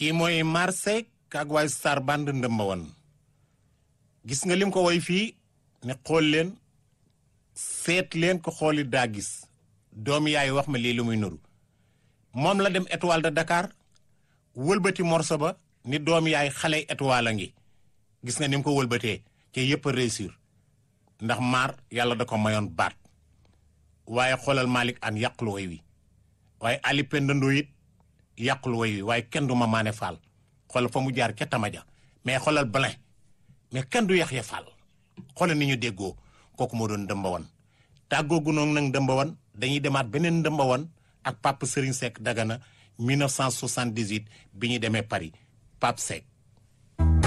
kii mooy Marsek ak waay star band ndëmba woon gis nga lim ko woy fii ne xool leen seet leen ko xooli daa gis doom yaay wax ma lii lu muy nuru moom la dem étoile de Dakar wëlbati morso ba ni doom yaay xale étoile a ngi gis nga ni mu ko wëlbatee te yëpp a réussir ndax maar yàlla da ko mayoon baat waaye xoolal Malick an yàqulu woy wi waaye Ali Pendando it yàqulu woy wi waaye kenn du ma maane faal xoolal fa mu jaar ca tamaja mais xoolal Blin mais kenn du Yaxya Fall xoolal ni ñu déggoo kooku moo doon dëmbawan tàggoogu noonu nag dëmbawan dañuy demaat beneen dëmbawan ak Pape Serigne Seck Dagana 1978 bi ñu demee Paris Pape Seck